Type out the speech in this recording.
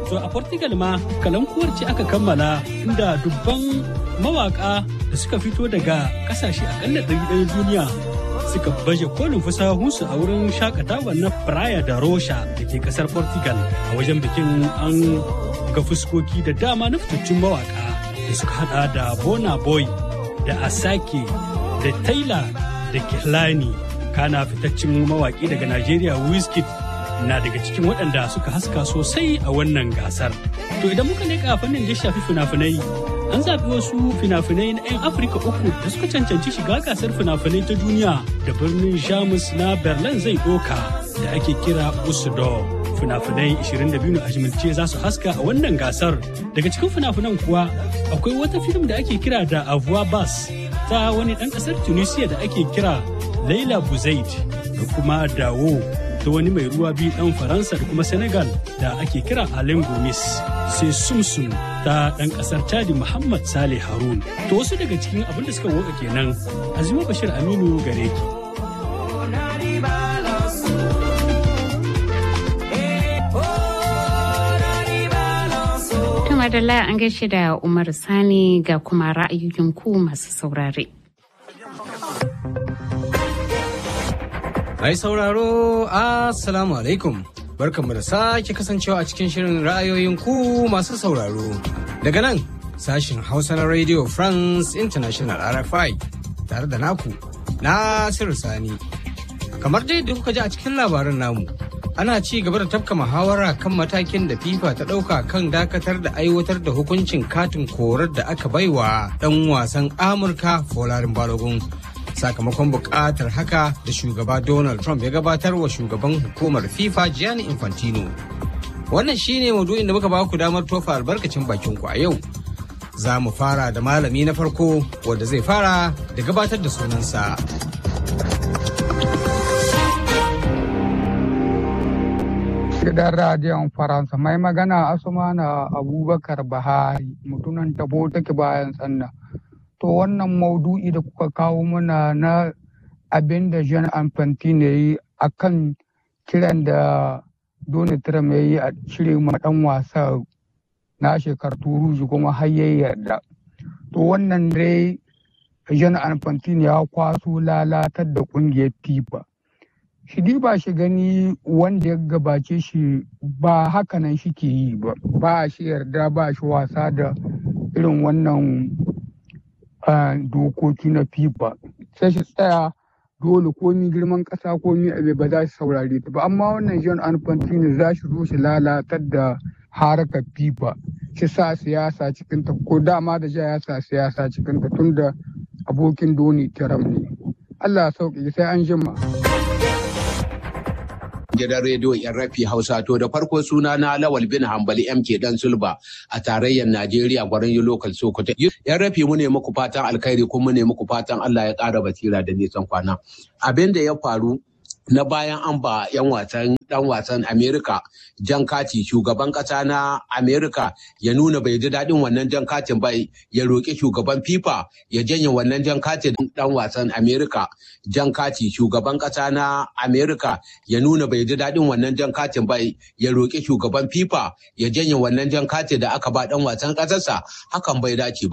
To a Portugal ma kalankuwar ce aka kammala inda dubban mawaka da suka fito daga kasashe akalla ɗari ɗaya duniya suka baje kolin fasahunsu a wurin shakatawa na Praia da Rocha da ke kasar Portugal. A wajen bikin an ga fuskoki da dama na fitaccen mawaka da suka hada da Bona Boy da Asake da Taylor da Kehlani kana fitaccen mawaki daga Najeriya Wizkid na daga cikin waɗanda suka haska sosai a wannan gasar. To idan muka leƙa fannin da shafi fina-finai an zaɓi wasu fina-finai na 'yan Afirka uku da suka cancanci shiga gasar fina-finai ta duniya da birnin Jamus na Berlin zai ɗoka da ake kira Usudo. Fina-finai 22 a jimilce za su haska a wannan gasar. Daga cikin fina-finan kuwa akwai wata fim da ake kira da Avoir Bas ta wani ɗan ƙasar Tunisia da ake kira Laila Buzaid da kuma Dawo ta wani mai ruwa biyu ɗan Faransa da kuma Senegal da ake kira Alain Gomis. Sai Sumsum ta ɗan ƙasar Chadi Muhammad Saleh Harun. To wasu daga cikin abin da suka woka kenan Azima Bashir Aminu gare ki. Madalla an gaishe da Umar Sani ga kuma ra'ayoyin ku masu saurare. Mai sauraro, Assalamu alaikum. Barkanmu da sake kasancewa a cikin shirin ra'ayoyin ku masu sauraro. Daga nan, sashin Hausa na Radio France International RFI tare da naku, Nasiru Sani. Kamar dai da kuka ji a cikin labaran namu, ana ci gaba da tafka muhawara kan matakin da FIFA ta ɗauka kan dakatar da aiwatar da hukuncin katin korar da aka baiwa ɗan wasan Amurka Folarin Balogun. sakamakon buƙatar haka da shugaba Donald Trump ya gabatar wa shugaban hukumar FIFA Gianni Infantino. Wannan shine maudu'in da muka ba ku damar tofa albarkacin bakin ku a yau. Za mu fara da malami na farko wanda zai fara da gabatar da sunansa. Gidan radiyon Faransa mai magana Asumana Abubakar Bahari mutunan tabo take bayan sannan. to wannan maudu'i da kuka kawo mana na abin da Jean Infantino ya yi a kan kiran da Donald Trump ya yi a cire ma ɗan wasa na shekar turuji kuma har ya yarda. To wannan dai Jean Infantino ya kwaso lalatar da ƙungiyar FIFA. Shi ba shi gani wanda ya gabace shi ba hakanan shi ke yi ba, ba shi yarda ba shi wasa da irin wannan dokoki na FIFA sai shi tsaya dole komi girman ƙasa komi abe ba za su saurare ta ba amma wannan John Infantino za shi zo shi lalatar da harkar FIFA shi sa siyasa cikin ta ko dama da ja ya sa siyasa cikin ta tunda abokin doni tiram ne Allah sauƙi sai an jima. gidan rediyo yan rafi hausa to da farko suna na lawal bin hambali mk dan sulba a tarayyar najeriya gwarin yi lokal sokoto yan rafi mu ne muku fatan alkhairi kuma mu ne muku fatan allah ya ƙara basira da nisan kwana abin da ya faru na bayan an ba 'yan wasan dan wasan Amerika jan kati shugaban kasa na Amerika ya nuna bai ji daɗin wannan jan katin ba ya roƙi shugaban FIFA ya janye wannan jan katin dan wasan Amerika jan kati shugaban kasa na Amerika ya nuna bai ji daɗin wannan jan katin ba ya roƙi shugaban FIFA ya janye wannan jan katin da aka ba dan wasan ƙasarsa hakan bai dace ba